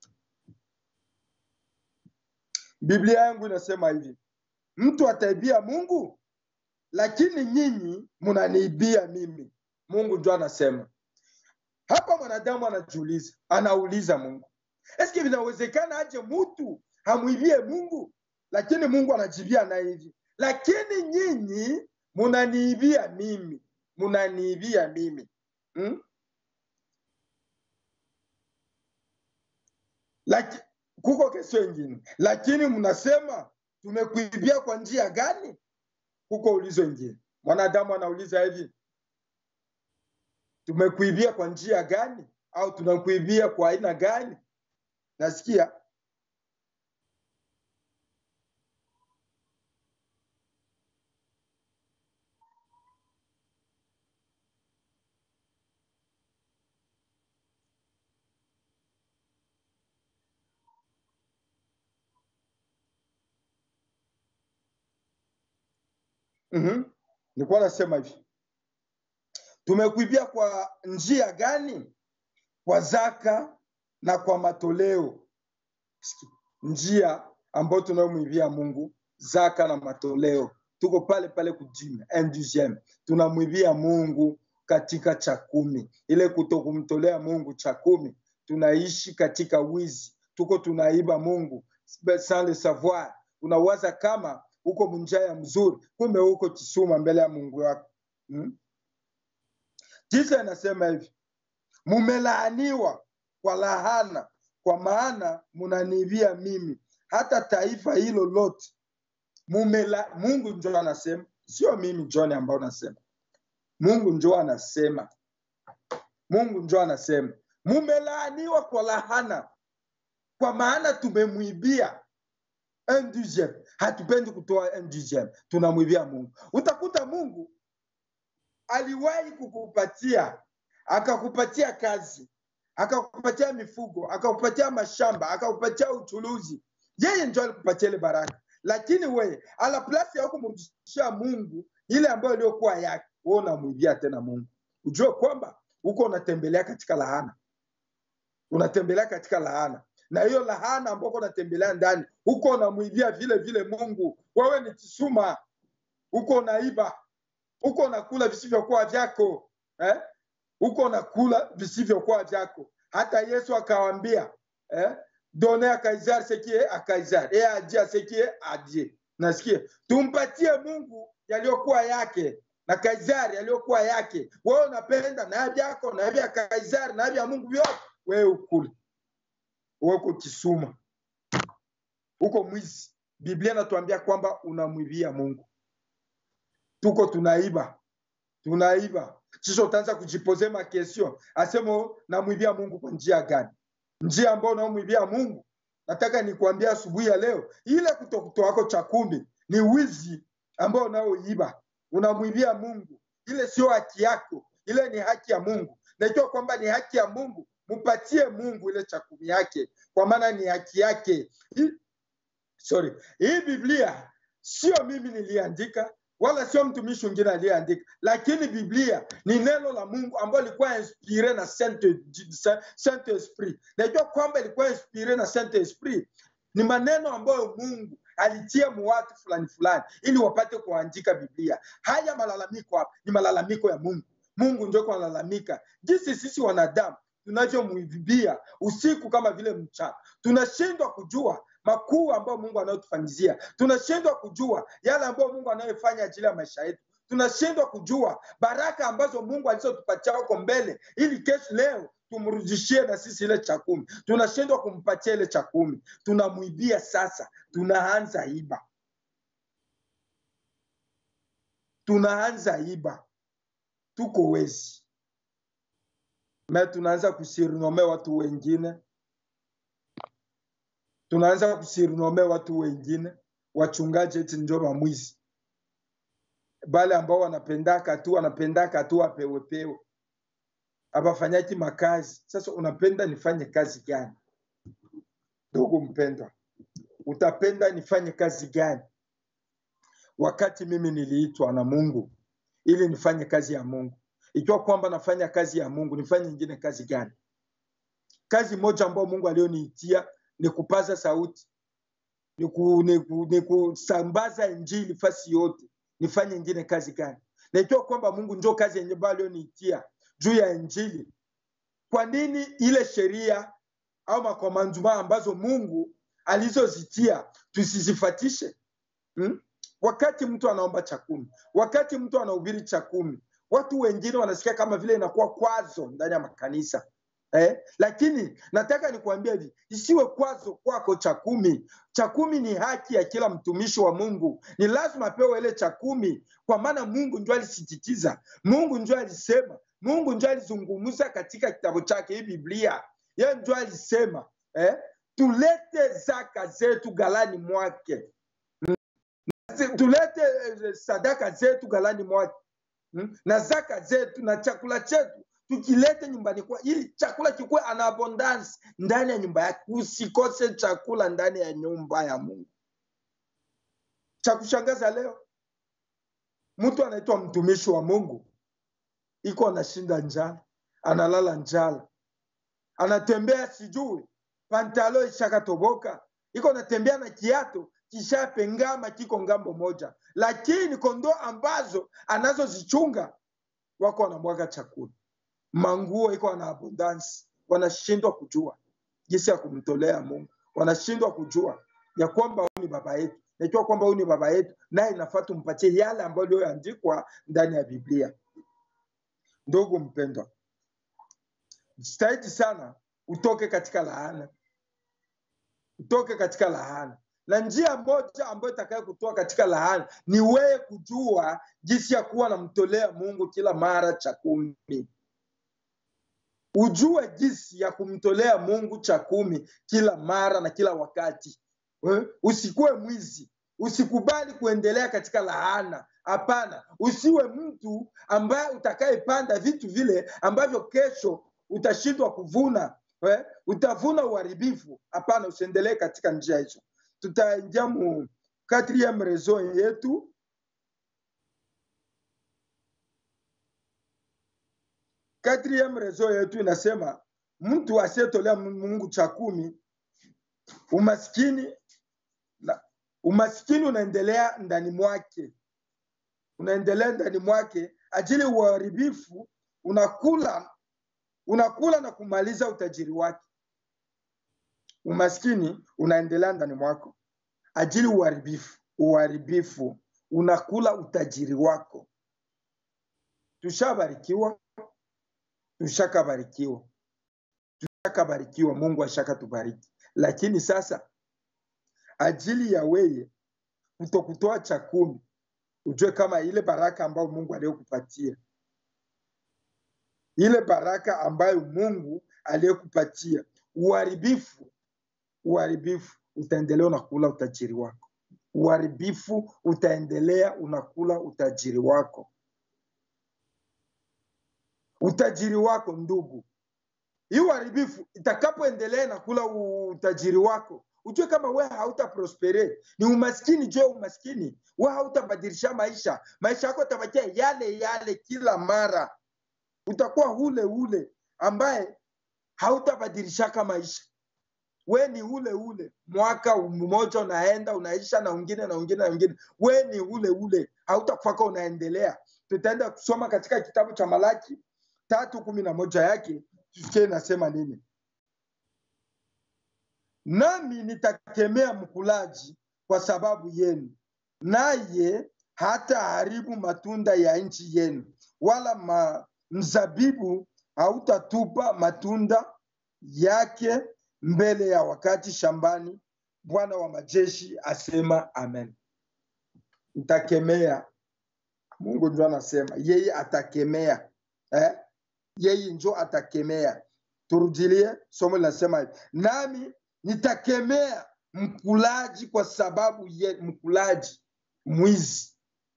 Biblia yangu inasema hivi, mtu ataibia Mungu, lakini nyinyi mnaniibia mimi. Mungu ndio anasema hapa. Mwanadamu anajiuliza, anauliza Mungu, eske vinawezekana aje mtu hamwibie Mungu? Lakini Mungu anajibia naye hivi, lakini nyinyi munaniibia mimi, munaniibia mimi hmm? Laki, kuko kesho ingine, lakini mnasema tumekuibia kwa njia gani? Kuko ulizo ingine, mwanadamu anauliza hivi, tumekuibia kwa njia gani? Au tunakuibia kwa aina gani? Nasikia mm-hmm. Nilikuwa nasema hivi, tumekuibia kwa njia gani? Kwa zaka na kwa matoleo. Njia ambayo tunayomwibia Mungu, zaka na matoleo, tuko pale pale kujime enduzieme, tunamwibia Mungu katika cha kumi, ile kutokumtolea Mungu cha kumi, tunaishi katika wizi, tuko tunaiba Mungu sans le savoir unawaza kama uko munjia ya mzuri kumbe uko kisuma mbele ya mungu wako hmm? jinsi anasema hivi mumelaaniwa kwa lahana kwa maana munanivia mimi hata taifa hilo lote mumela mungu njo anasema sio mimi john ambao nasema mungu njo anasema mungu njo anasema mumelaaniwa kwa lahana kwa maana tumemwibia un dixième. hatupendi kutoa un dixième, tunamwibia mungu utakuta mungu aliwahi kukupatia akakupatia kazi akakupatia mifugo akakupatia mashamba akakupatia uchuluzi yeye njo alikupatia ile baraka lakini weye ala plasi ya kumrudishia mungu ile ambayo iliyokuwa yake we unamwibia tena mungu ujue kwamba huko unatembelea katika lahana unatembelea katika lahana na hiyo lahana ambako unatembelea ndani huko unamwibia vile vile mungu wewe ni kisuma huko unaiba huko unakula visivyokuwa vyako eh? huko unakula visivyokuwa vyako hata yesu akawambia eh? done a kaisar sekie a kaisar e ajia sekie ajie nasikia tumpatie mungu yaliyokuwa yake na kaisari yaliyokuwa yake wewe unapenda na vyako na vya kaisari na vya mungu vyote wewe ukule uko kisuma huko mwizi biblia inatuambia kwamba unamwibia mungu tuko tunaiba tunaiba sisho utaanza kujipoze makestion asemo namwibia mungu kwa njia gani njia ambayo unaomwibia mungu nataka nikuambia asubuhi ya leo ile kutokutoako cha kumi ni wizi ambao unaoiba unamwibia mungu ile sio haki yako ile ni haki ya mungu najua kwamba ni haki ya mungu mupatie mungu ile cha kumi yake kwa maana ni haki yake hii, sorry hii biblia sio mimi niliandika wala sio mtumishi mwingine aliyeandika lakini biblia ni neno la mungu ambayo ilikuwa inspire na saint saint esprit najua kwamba ilikuwa inspire na saint esprit ni maneno ambayo mungu alitia muwatu fulani fulani ili wapate kuandika biblia haya malalamiko hapa ni malalamiko ya mungu mungu ndio kunalalamika jinsi sisi wanadamu tunavyomwibia usiku kama vile mchana tunashindwa kujua makuu ambayo mungu anayotufanyizia tunashindwa kujua yale ambayo mungu anayofanya ajili ya maisha yetu tunashindwa kujua baraka ambazo mungu alizotupatia huko mbele ili kesho leo tumrudishie na sisi ile cha kumi tunashindwa kumpatia ile cha kumi tunamwibia sasa tunaanza iba tunaanza iba tuko wezi me tunaanza kusirinome watu wengine tunaanza kusirinome watu wengine wachungaji eti njo mamwizi bale ambao wanapendaka tu wanapendaka tu apewepewe abafanyaki makazi sasa unapenda nifanye kazi gani ndugu mpendwa utapenda nifanye kazi gani wakati mimi niliitwa na mungu ili nifanye kazi ya mungu ikiwa kwamba nafanya kazi ya mungu nifanye ingine kazi gani kazi moja ambayo mungu aliyoniitia ni kupaza sauti ni, ku, ni, ku, ni kusambaza injili fasi yote nifanye ingine kazi gani na ikiwa kwamba mungu njo kazi yenye ambayo aliyoniitia juu ya injili kwa nini ile sheria au makomanduma ambazo mungu alizozitia tusizifatishe hmm? wakati mtu anaomba cha kumi wakati mtu anahubiri cha kumi watu wengine wanasikia kama vile inakuwa kwazo ndani ya makanisa eh? lakini nataka nikuambia hivi isiwe kwazo kwako cha kumi cha kumi ni haki ya kila mtumishi wa mungu ni lazima apewe ile cha kumi kwa maana mungu njo alisisitiza mungu njo alisema mungu njo alizungumza katika kitabu chake hii biblia ye njo alisema eh? tulete zaka zetu galani mwake tulete sadaka zetu galani mwake hmm? na zaka zetu na chakula chetu tukilete nyumbani kwa ili chakula kikuwe ana abundance ndani ya nyumba yake usikose chakula ndani ya nyumba ya mungu cha kushangaza leo mtu anaitwa mtumishi wa mungu iko anashinda njala analala njala anatembea sijui pantalo ishakatoboka iko anatembea na kiato kishapengama kiko ngambo moja lakini kondoo ambazo anazozichunga wako wanamwaga chakula manguo iko na abundance wanashindwa kujua jinsi ya kumtolea mungu wanashindwa kujua ya kwamba huyu ni baba yetu, najua kwamba huyu ni baba yetu, naye inafaa tumpatie yale ambayo iliyoandikwa ndani ya Biblia. Ndugu mpendwa, jitahidi sana utoke katika laana, utoke katika laana na njia moja ambayo itakayo kutoa katika laana ni wewe kujua jinsi ya kuwa namtolea Mungu kila mara cha kumi. Ujue jinsi ya kumtolea Mungu cha kumi kila mara na kila wakati. Eh, Usikuwe mwizi, usikubali kuendelea katika laana. Hapana, usiwe mtu ambaye utakayepanda vitu vile ambavyo kesho utashindwa kuvuna. Eh, Utavuna uharibifu. Hapana, usiendelee katika njia hizo tutaingia mu quatrième raison yetu quatrième raison yetu inasema mtu asiyetolea Mungu cha kumi, umaskini na umaskini unaendelea ndani mwake, unaendelea ndani mwake, ajili uharibifu unakula unakula na kumaliza utajiri wake umaskini unaendelea ndani mwako ajili uharibifu uharibifu unakula utajiri wako tushabarikiwa tushakabarikiwa tushakabarikiwa mungu ashakatubariki lakini sasa ajili ya weye kutokutoa cha kumi ujue kama ile baraka ambayo mungu aliyokupatia ile baraka ambayo mungu aliyokupatia uharibifu uharibifu utaendelea unakula utajiri wako uharibifu utaendelea unakula utajiri wako utajiri wako ndugu hii uharibifu itakapoendelea nakula utajiri wako ujue kama we hauta prospere ni umaskini jue umaskini we hautabadilisha maisha maisha yako tabakia yale yale kila mara utakuwa ule ule ambaye hautabadilishaka maisha we ni ule ule mwaka mmoja unaenda unaisha na wengine na wengine na wengine we ni ule ule hautakufaka unaendelea tutaenda kusoma katika kitabu cha malaki tatu kumi na moja yake tusikie inasema nini nami nitakemea mkulaji kwa sababu yenu naye hata haribu matunda ya nchi yenu wala ma, mzabibu hautatupa matunda yake mbele ya wakati shambani bwana wa majeshi asema amen ntakemea mungu njo anasema yeye atakemea eh? yeye njo atakemea turudilie somo linasema hivi nami nitakemea mkulaji kwa sababu ye mkulaji mwizi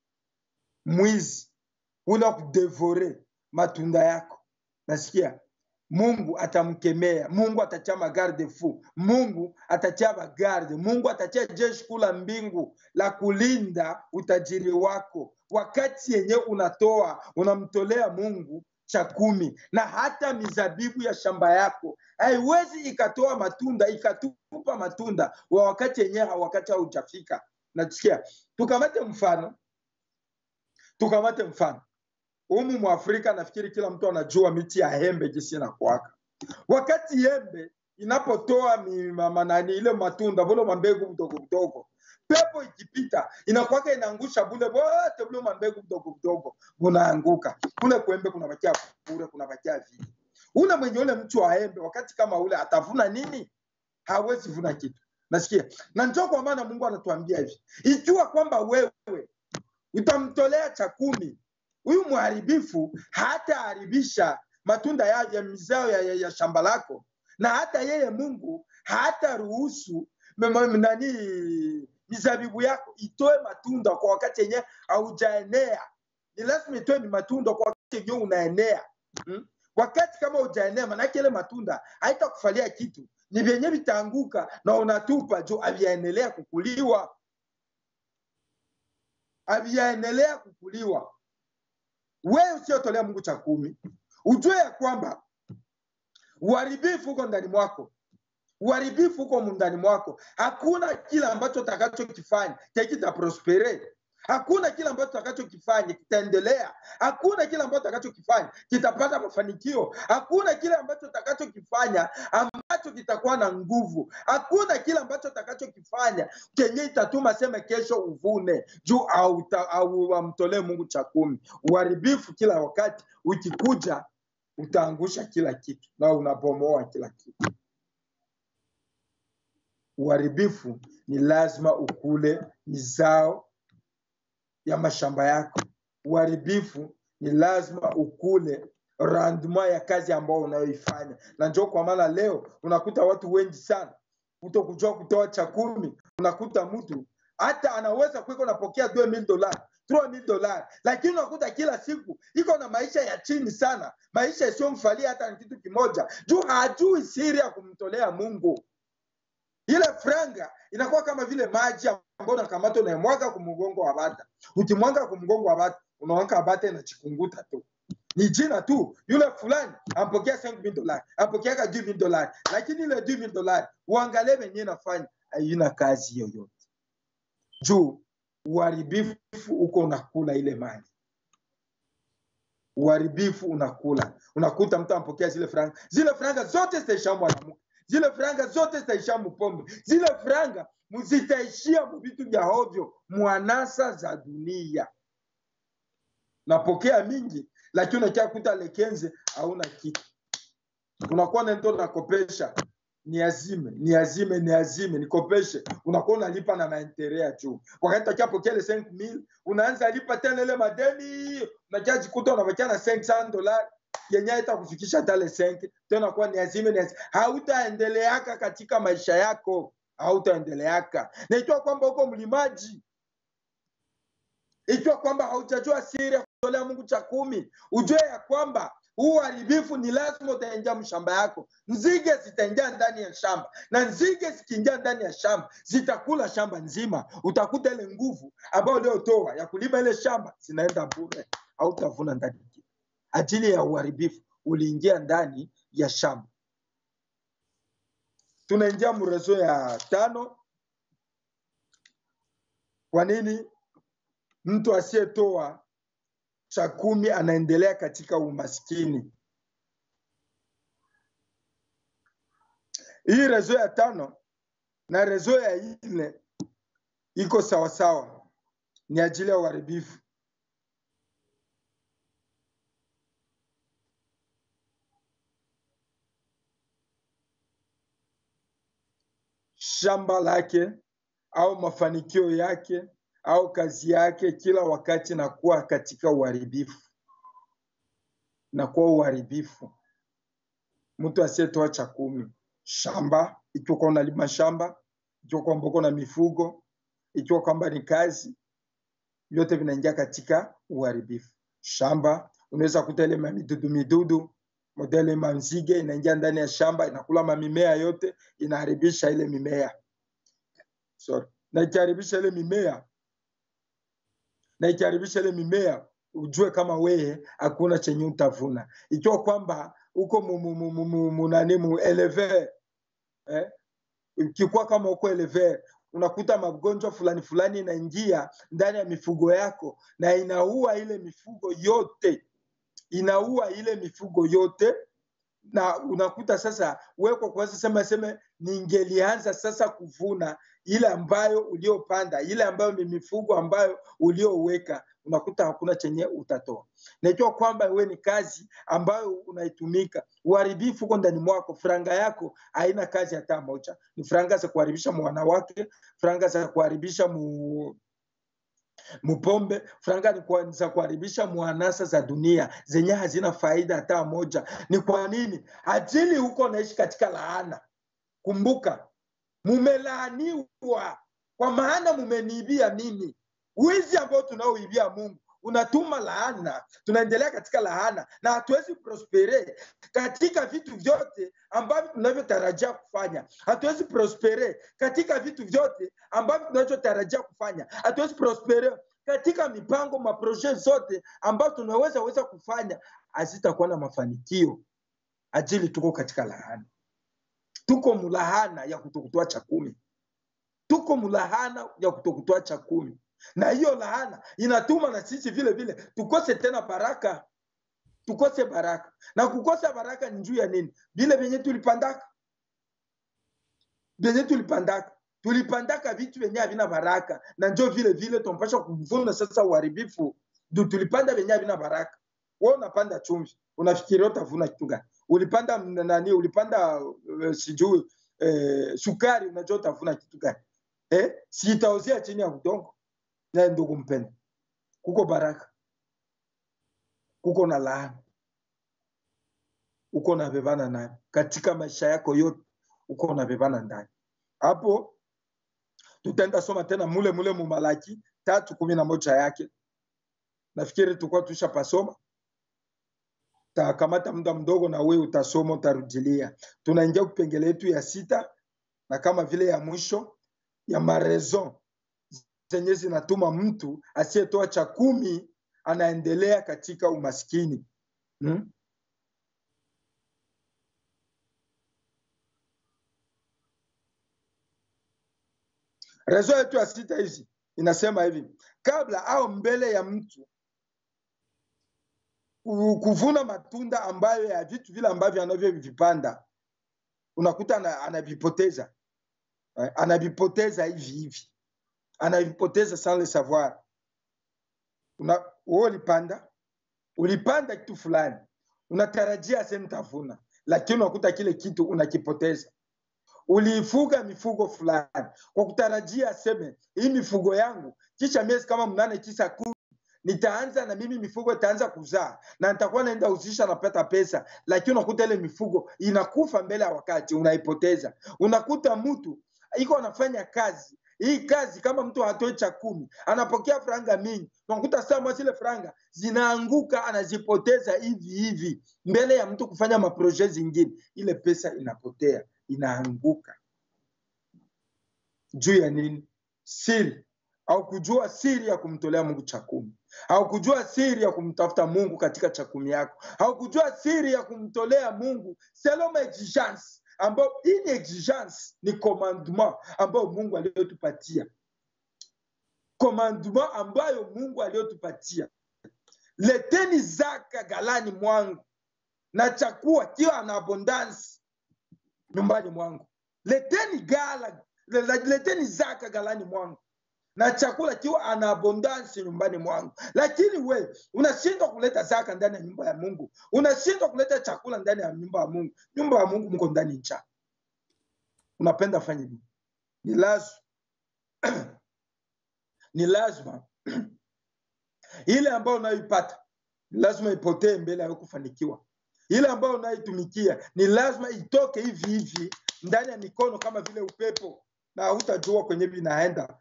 mwizi ule kudevore matunda yako nasikia mungu atamkemea mungu atatia magarde fu mungu atatia magarde mungu atatia jeshi kula mbingu la kulinda utajiri wako wakati yenye unatoa unamtolea mungu cha kumi na hata mizabibu ya shamba yako haiwezi ikatoa matunda ikatupa matunda wa wakati yenyewe wakati haujafika nasikia tukamate mfano tukamate mfano humu mwafrika nafikiri kila mtu anajua miti ya hembe jinsi inakuaka wakati hembe inapotoa manani ile matunda vule mambegu mdogo mdogo pepo ikipita inakwaka inaangusha bule bote bule mambegu mdogo mdogo bunaanguka kule kuembe kunabakia bure kunabakia vile ule mwenye ule mtu wa embe wakati kama ule atavuna nini hawezi vuna kitu nasikia na njo kwa maana mungu anatuambia hivi ikiwa kwamba wewe utamtolea cha kumi huyu mharibifu hataharibisha matunda ya, ya mizao ya, ya, ya shamba lako na hata yeye mungu hata ruhusu nani mizabibu yako itoe matunda kwa wakati yenyewe haujaenea ni lazima itoe ni matunda kwa wakati yenyewe unaenea hmm? wakati kama ujaenea manake ile matunda haitakufalia kitu ni vyenye vitaanguka na unatupa juu aviaendelea kukuliwa aviaendelea kukuliwa wewe usiotolea mungu cha kumi ujue ya kwamba uharibifu huko ndani mwako uharibifu huko ndani mwako hakuna kila ambacho utakachokifanya kekita prospere hakuna kile ambacho tutakachokifanya kitaendelea hakuna kile ambacho tutakachokifanya kitapata mafanikio hakuna kile ambacho tutakachokifanya ambacho kitakuwa na nguvu hakuna kile ambacho tutakachokifanya kenye itatuma seme kesho uvune juu au, au amtolee mungu cha kumi uharibifu kila wakati ukikuja utaangusha kila kitu na unabomoa kila kitu uharibifu ni lazima ukule mizao ya mashamba yako uharibifu ni lazima ukule randma ya kazi ambayo unayoifanya na njoo kwa maana leo unakuta watu wengi sana kuto kujua kutoa cha kumi unakuta mtu hata anaweza kuiko napokea 2000 dola 3000 dola lakini unakuta kila siku iko na maisha ya chini sana maisha isiyomfalia hata ni kitu kimoja juu hajui siri ya kumtolea mungu ile franga inakuwa kama vile maji ambayo unakamata unayemwaga kumgongo wa bata ukimwaga kumgongo wa bata unawanka bata inachikunguta tu ni jina tu yule fulani ampokea 5000 dolari ampokeaka 10000 dolari lakini ile 10000 dolari uangalie venyewe nafanya haina kazi yoyote juu uharibifu uko unakula ile mali uharibifu unakula unakuta mtu ampokea zile franga zile franga zote zitaisha mwanamke zile franga zote zitaisha mpombe zile franga zitaishia muvitu vya hovyo mwanasa za dunia napokea mingi lakini unakia kuta lekenze hauna kitu unakuwa nento nakopesha ni azime ni azime ni azime nikopeshe unakuwa unalipa na maentere ya juu wakati takia pokea le 5000 unaanza lipa tena ile madeni unakia jikuta unabakia na 500 dollars yenye itakufikisha hata le 5 tena kuwa ni azime ni azime hautaendeleaka katika maisha yako hautaendeleaka na ikiwa kwamba uko mlimaji ikiwa kwamba haujajua siri ya kutolea mungu cha kumi ujue ya kwamba huu uharibifu ni lazima utaingia mshamba yako nzige zitaingia ndani ya shamba na nzige zikiingia ndani ya shamba zitakula shamba nzima utakuta ile nguvu ambayo uliotoa ya kulima ile shamba zinaenda bure hautavuna ndani kitu ajili ya uharibifu uliingia ndani ya shamba tunaingia mrezo ya tano kwa nini mtu asiyetoa cha kumi anaendelea katika umaskini hii rezo ya tano na rezo ya nne iko sawasawa ni ajili ya uharibifu shamba lake au mafanikio yake au kazi yake kila wakati nakuwa katika uharibifu nakuwa uharibifu mtu asiyetoa cha kumi shamba ikiwa kwamba unalima shamba ikiwa kwamba uko na mifugo ikiwa kwamba ni kazi vyote vinaingia katika uharibifu shamba unaweza kuta ile mamidudu midudu modele manzige inaingia ndani ya shamba inakula mamimea yote inaharibisha ile mimea Sorry. na ikiharibisha ile mimea na ikiharibisha ile mimea ujue kama weye hakuna chenye utavuna ikiwa kwamba uko munani mu eleve eh? ukikuwa kama uko eleve unakuta magonjwa fulani fulani inaingia ndani ya mifugo yako na inaua ile mifugo yote inaua ile mifugo yote na unakuta sasa wewe kwa kuweza sema seme ningelianza sasa kuvuna ile ambayo uliopanda ile ambayo ni mifugo ambayo ulioweka unakuta hakuna chenye utatoa na ikiwa kwamba wewe ni kazi ambayo unaitumika uharibifu uko ndani mwako franga yako haina kazi hata moja ni franga za kuharibisha mwanawake franga za kuharibisha mu mpombe franga ni za kuharibisha mwanasa za dunia zenye hazina faida hata moja ni kwa nini ajili huko naishi katika laana kumbuka mumelaaniwa kwa maana mumeniibia mimi wizi ambao tunaoibia mungu unatuma laana tunaendelea katika laana na hatuwezi prospere katika vitu vyote ambavyo tunavyotarajia kufanya hatuwezi prospere katika vitu vyote ambavyo tunavyotarajia kufanya hatuwezi prospere katika mipango maproje zote ambayo tunaweza weza kufanya hazitakuwa na mafanikio ajili tuko katika lahana tuko mulahana ya kutokutoa cha kumi tuko mulahana ya kutokutoa cha kumi na hiyo laana inatuma na sisi vile vile tukose tena baraka tukose baraka na kukosa baraka ni juu ya nini vile vyenye tulipandaka vyenye tulipandaka tulipandaka vitu vyenye havina baraka na njo vile vile tunampasha kuvuna sasa uharibifu du tulipanda vyenye havina baraka wewe unapanda chumvi unafikiria utavuna kitu gani ulipanda m- nani ulipanda uh, sijui uh, sukari unajua utavuna kitu gani eh? si itaozea chini ya udongo naye ndugu mpenda kuko baraka kuko na laana uko nabebana nayo katika maisha yako yote uko unabebana ndani hapo tutaenda soma tena mule mule mumalaki tatu kumi na moja yake nafikiri tulikuwa tushapasoma takamata muda mdogo na wewe utasoma utarudilia tunaingia kupengele yetu ya sita na kama vile ya mwisho ya mareson zenye zinatuma mtu asiyetoa cha kumi anaendelea katika umaskini hmm? rezo yetu ya sita hizi inasema hivi kabla au mbele ya mtu ku- kuvuna matunda ambayo ya vitu vile ambavyo anavyovipanda unakuta ana- anavipoteza eh, anavipoteza hivi hivi anavipoteza sans le savoir una wewe ulipanda ulipanda kitu fulani unatarajia sehemu tavuna lakini unakuta kile kitu unakipoteza uliifuga mifugo fulani kwa kutarajia aseme hii mifugo yangu kisha miezi kama mnane tisa kumi nitaanza na mimi mifugo itaanza kuzaa na nitakuwa naenda uzisha napata pesa lakini unakuta ile mifugo inakufa mbele ya wakati unaipoteza unakuta mtu iko anafanya kazi hii kazi kama mtu hatoi cha kumi anapokea franga mingi unakuta sama zile franga zinaanguka anazipoteza hivi hivi mbele ya mtu kufanya maproje zingine ile pesa inapotea inaanguka juu ya nini siri au kujua siri ya kumtolea mungu cha kumi au kujua siri ya kumtafuta mungu katika cha kumi yako au kujua siri ya kumtolea mungu selon exigence ambayo hii ni exigence ni commandement ambayo mungu aliyotupatia commandement ambayo mungu aliyotupatia leteni zaka galani mwangu na chakua kiwa na abundance nyumbani mwangu leteni gala le- le- leteni zaka galani mwangu na chakula kiwa ana abundance nyumbani mwangu lakini we unashindwa kuleta zaka ndani ya nyumba ya mungu unashindwa kuleta chakula ndani ya nyumba ya mungu nyumba ya mungu mko ndani ncha unapenda fanye nini ni lazima ni lazima ile ambayo unayoipata ni lazima ipotee mbele ya kufanikiwa ile ambayo unaitumikia ni lazima itoke hivi hivi ndani ya mikono kama vile upepo na hutajua kwenye vinaenda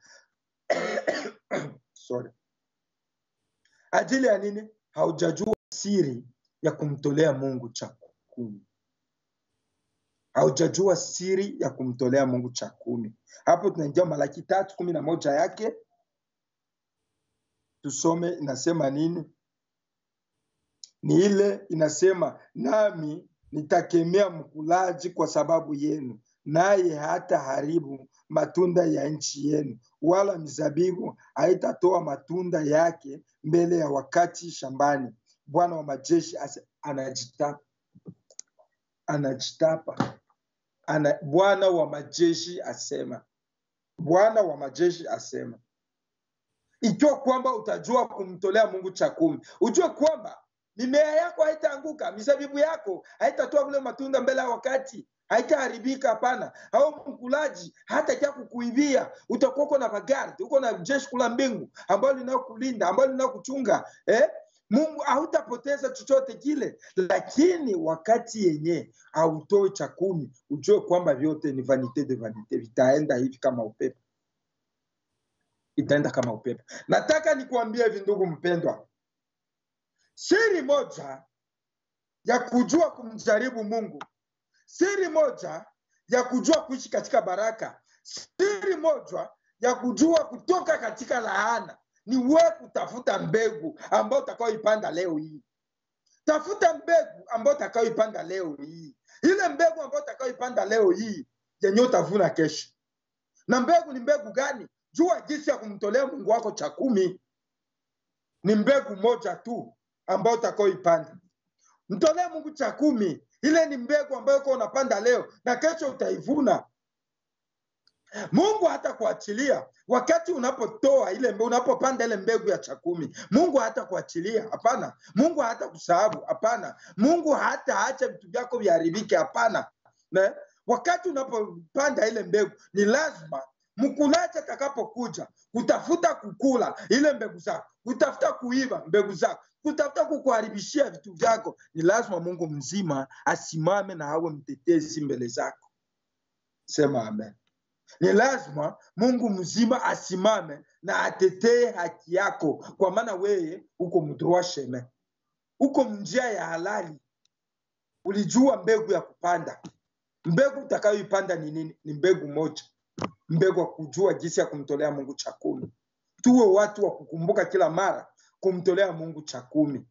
sorry ajili ya nini haujajua siri ya kumtolea mungu cha kumi haujajua siri ya kumtolea mungu cha kumi hapo tunaingia malaki tatu kumi na moja yake tusome inasema nini ni ile inasema nami nitakemea mkulaji kwa sababu yenu naye hata haribu matunda ya nchi yenu wala mizabibu haitatoa matunda yake mbele ya wakati shambani bwana wa majeshi ase- anajitapa anajitapa ana, bwana wa majeshi asema bwana wa majeshi asema ikiwa kwamba utajua kumtolea mungu cha kumi ujue kwamba mimea yako haitaanguka mizabibu yako haitatoa vile matunda mbele ya wakati haitaharibika hapana au mkulaji hatakia kukuivia utakuwa uko na bagard uko na jeshi kula mbingu ambayo linaokulinda ambayo linaokuchunga eh? mungu hautapoteza chochote kile lakini wakati yenye autoe cha kumi ujue kwamba vyote ni vanite de vanite vitaenda hivi kama upepo itaenda kama upepo nataka nikuambie hivi ndugu mpendwa siri moja ya kujua kumjaribu mungu siri moja ya kujua kuishi katika baraka siri moja ya kujua kutoka katika laana ni we kutafuta mbegu ambayo utakaoipanda leo hii tafuta mbegu ambayo utakaoipanda leo hii ile mbegu ambayo utakaoipanda leo hii yenye utavuna kesho na mbegu ni mbegu gani jua jinsi ya kumtolea mungu wako cha kumi ni mbegu moja tu ambayo utakaoipanda mtolee mungu cha kumi ile ni mbegu ambayo uko unapanda leo na kesho utaivuna mungu hata kuachilia wakati unapotoa ile mbe- unapopanda ile mbegu ya cha kumi mungu hata kuachilia hapana mungu hata kusahabu hapana mungu hata acha vitu vyako viharibike hapana Ne? wakati unapopanda ile mbegu ni lazima mkulaji atakapokuja kutafuta kukula ile mbegu zako kutafuta kuiba mbegu zako kutafuta kukuharibishia vitu vyako ni lazima mungu mzima asimame na awe mtetezi mbele zako sema amen ni lazima mungu mzima asimame na atetee haki yako kwa maana wewe uko mdroa sheme uko mnjia ya halali ulijua mbegu ya kupanda mbegu utakayoipanda ni nini ni mbegu moja mbegu ya kujua jinsi ya kumtolea mungu cha kumi tuwe watu wa kukumbuka kila mara kumtolea mungu cha kumi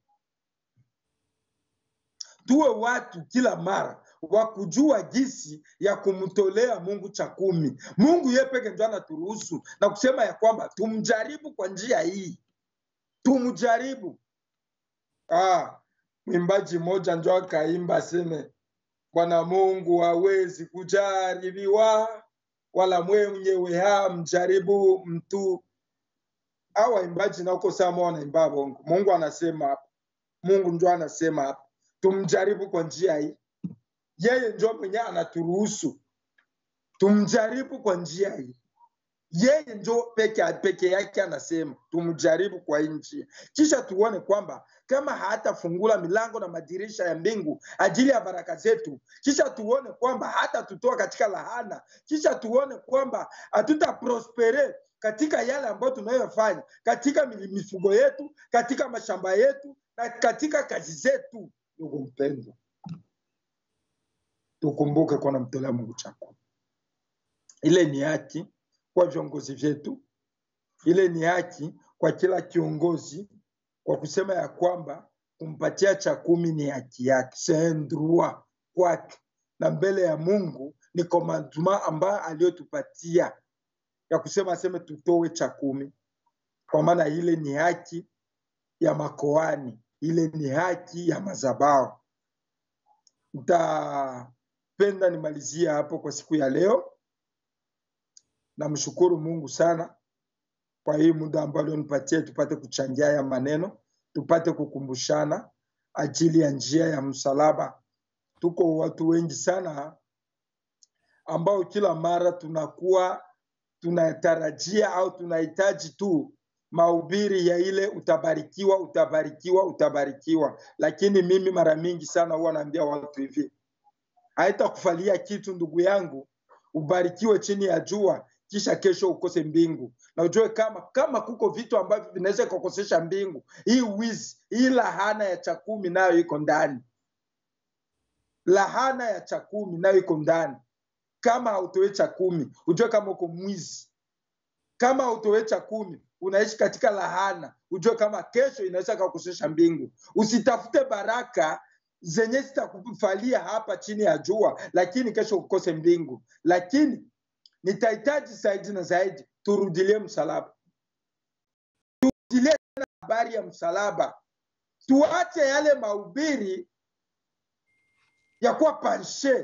tuwe watu kila mara wa kujua jinsi ya kumtolea mungu cha kumi mungu ye peke ndo anaturuhusu na kusema ya kwamba tumjaribu kwa njia hii tumjaribu ah, mwimbaji mmoja njo akaimba aseme bwana mungu hawezi kujaribiwa wala mwenyewe hamjaribu mtu au waimbaji nauko sama wanaimba bongo mungu anasema hapa mungu njo anasema hapa tumjaribu kwa njia hii yeye njo mwenye anaturuhusu tumjaribu kwa njia hii yeye njo peke, peke yake anasema tumjaribu kwa hii njia kisha tuone kwamba kama hatafungula milango na madirisha ya mbingu ajili ya baraka zetu kisha tuone kwamba hata tutoa katika lahana kisha tuone kwamba hatutaprospere katika yale ambayo tunayofanya katika mi- mifugo yetu katika mashamba yetu na katika kazi zetu ndugu mpendwa tukumbuke kuwa namtolea mungu chako ile ni haki kwa viongozi vyetu ile ni haki kwa kila kiongozi kwa kusema ya kwamba kumpatia cha kumi ni haki yake sendrua kwake na mbele ya mungu ni komanduma ambayo aliyotupatia ya kusema aseme tutowe cha kumi kwa maana ile ni haki ya makoani ile ni haki ya mazabao nitapenda nimalizie hapo kwa siku ya leo namshukuru mungu sana kwa hii muda ambao alionipatia tupate kuchangia ya maneno tupate kukumbushana ajili ya njia ya msalaba tuko watu wengi sana ambao kila mara tunakuwa tunatarajia au tunahitaji tu mahubiri ya ile utabarikiwa utabarikiwa utabarikiwa lakini mimi mara mingi sana huwa naambia watu hivi haitakufalia kitu ndugu yangu ubarikiwe chini ya jua kisha kesho ukose mbingu na ujue kama kama kuko vitu ambavyo vinaweza kukosesha mbingu hii wizi hii lahana ya chakumi nayo iko ndani lahana ya chakumi nayo iko ndani kama hautoe cha kumi ujue kama uko mwizi kama hautoe cha kumi unaishi katika lahana ujue kama kesho inaweza kakosesha mbingu usitafute baraka zenye zitakufalia hapa chini ya jua lakini kesho ukose mbingu lakini nitahitaji zaidi na zaidi turudilie msalaba turudilie tena habari ya msalaba tuache yale mahubiri ya kuwa panshe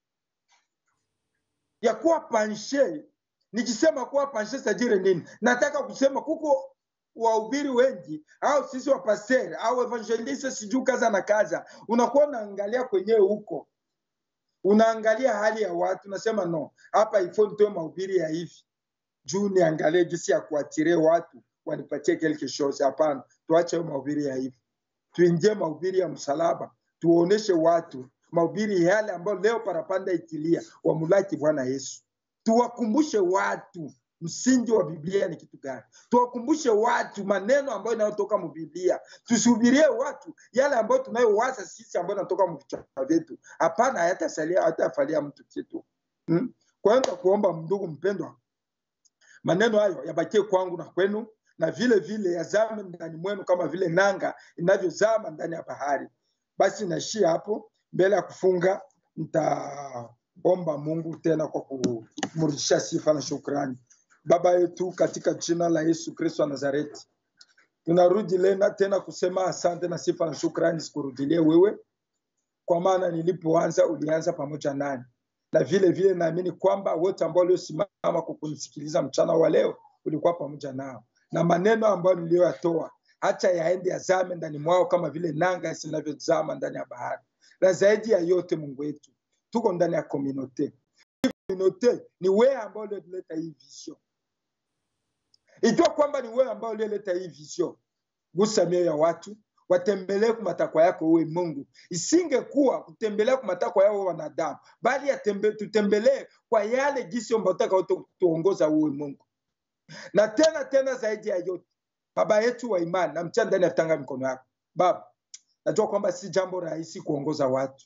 ya kuwa panshe nikisema kuwa panshe sajire nini nataka kusema kuko wahubiri wengi au sisi wapasteri au evangeliste sijuu kaza na kaza unakuwa unaangalia kwenyewe huko unaangalia hali ya watu unasema no hapa ifo nitoe mahubiri ya hivi juu niangalie jinsi ya kuatirie watu wanipatie quelque chose hapana tuache hayo mahubiri ya hivi tuingie mahubiri ya msalaba tuoneshe watu mahubiri yale ambayo leo parapanda ikilia wamulaki bwana yesu tuwakumbushe watu msingi wa biblia ni kitu gani tuwakumbushe watu maneno ambayo inayotoka mubiblia tusihubirie watu yale ambayo tunayowaza sisi ambayo inatoka mvichwa vyetu hapana hayatasalia hayatafalia mtu kitu hmm? kwa hiyo nitakuomba ndugu mpendwa maneno hayo yabakie kwangu na kwenu na vile vile yazame ndani mwenu kama vile nanga inavyozama ndani ya bahari basi naishia hapo mbele ya kufunga nitaomba mungu tena kwa kumrudishia sifa na shukrani Baba yetu, katika jina la Yesu Kristo wa Nazareti, tunarudi lena tena kusema asante na sifa na shukrani zikurudilie wewe, kwa maana nilipoanza ulianza pamoja nani, na vile vile naamini kwamba wote ambao waliosimama kwa kunisikiliza mchana wa leo ulikuwa pamoja nao, na maneno ambayo niliyoyatoa hacha yaende yazame ndani mwao kama vile nanga zinavyozama ndani ya bahari. Na zaidi ya yote, Mungu wetu, tuko ndani ya komunote. Komunote ni wewe ambao ulioleta hii vision, ikiwa kwamba ni wewe ambao ulioleta hii vision, gusa mioyo ya watu watembelee kwa matakwa yako uwe Mungu. Isingekuwa kutembelea kwa matakwa yao wanadamu, bali yatembe, tutembelee kwa yale jinsi ambayo utaka tuongoza uwe Mungu. Na tena tena, zaidi ya yote, baba yetu wa imani, na mchana ndani ya tanga mikono yako Baba, najua kwamba si jambo rahisi kuongoza watu.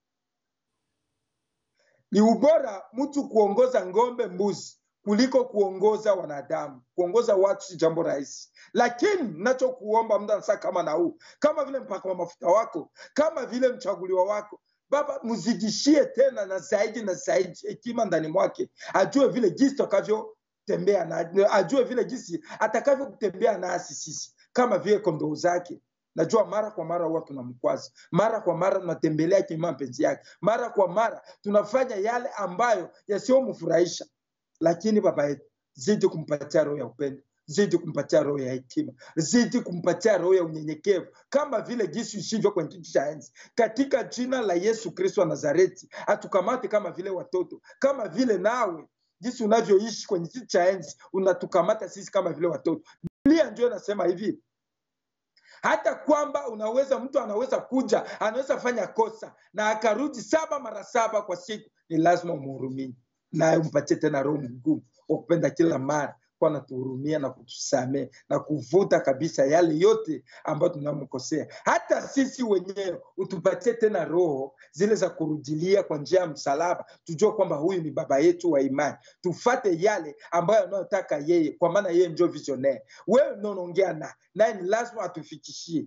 Ni ubora mtu kuongoza ng'ombe, mbuzi kuliko kuongoza wanadamu. Kuongoza watu si jambo rahisi, lakini nachokuomba muda saa kama na huu, kama vile mpaka wa mafuta wako, kama vile mchaguliwa wako Baba, mzidishie tena na zaidi na zaidi hekima ndani mwake, ajue vile jinsi tutakavyotembea na ajue vile jinsi atakavyotembea nasi sisi kama vile kondoo zake. Najua mara kwa mara huwa tunamkwaza, mara kwa mara tunatembelea kima mapenzi yake, mara kwa mara tunafanya yale ambayo yasiyomfurahisha lakini baba yetu, zidi kumpatia roho ya upendo, zidi kumpatia roho ya hekima, zidi kumpatia roho ya unyenyekevu, kama vile jinsi isivyo kwenye kiti cha enzi, katika jina la Yesu Kristo wa Nazareti. Atukamate kama vile watoto, kama vile nawe jinsi unavyoishi kwenye kiti cha enzi, unatukamata sisi kama vile watoto. Biblia ndio inasema hivi hata kwamba unaweza mtu anaweza kuja anaweza fanya kosa na akarudi saba mara saba kwa siku, ni lazima umhurumie naye umpatie tena roho mgumu wa kupenda kila mara kwa natuhurumia na kutusamea na kuvuta kabisa yale yote ambayo tunamkosea. Hata sisi wenyewe utupatie tena roho zile za kurudilia kwa njia ya msalaba, tujue kwamba huyu ni baba yetu wa imani, tufate yale ambayo anayotaka yeye, kwa maana yeye ndio visionaire. Wewe ndio unaongea naye, naye ni lazima atufikishie.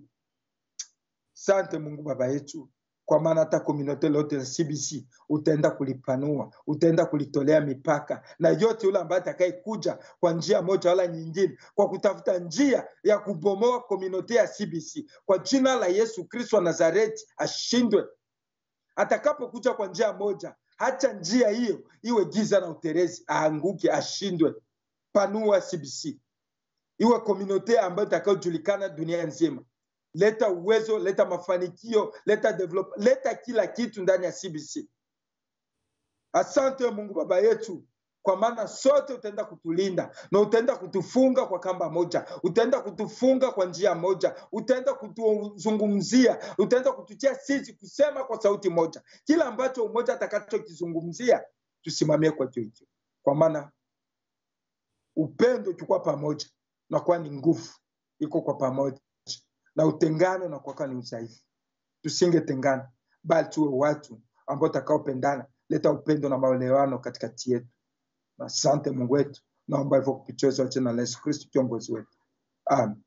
Sante Mungu baba yetu kwa maana hata komunote lote la CBC utaenda kulipanua, utaenda kulitolea mipaka, na yote yule ambaye atakayekuja kwa njia moja wala nyingine, kwa kutafuta njia ya kubomoa komunote ya CBC, kwa jina la Yesu Kristo wa Nazareti ashindwe. Atakapokuja kwa njia moja, hacha njia hiyo iwe giza na uterezi, aanguke, ashindwe. Panua CBC iwe komunote ambayo itakayojulikana dunia nzima leta uwezo, leta mafanikio, leta develop, leta kila kitu ndani ya CBC. Asante Mungu baba yetu, kwa maana sote utaenda kutulinda na utaenda kutufunga kwa kamba moja, utaenda kutufunga kwa njia moja, utaenda kutuzungumzia, utaenda kututia sisi kusema kwa sauti moja, kila ambacho umoja atakachokizungumzia tusimamie kwa hicho hicho, kwa maana upendo ukikuwa pamoja nakuwa ni nguvu, iko kwa pamoja na utengano na kuwaka ni udhaifu. Tusingetengana bali tuwe watu ambao utakaopendana, leta upendo na maelewano katikati yetu. Asante Mungu wetu, naomba hivyo kupitia jina la Yesu Kristo kiongozi wetu, amen.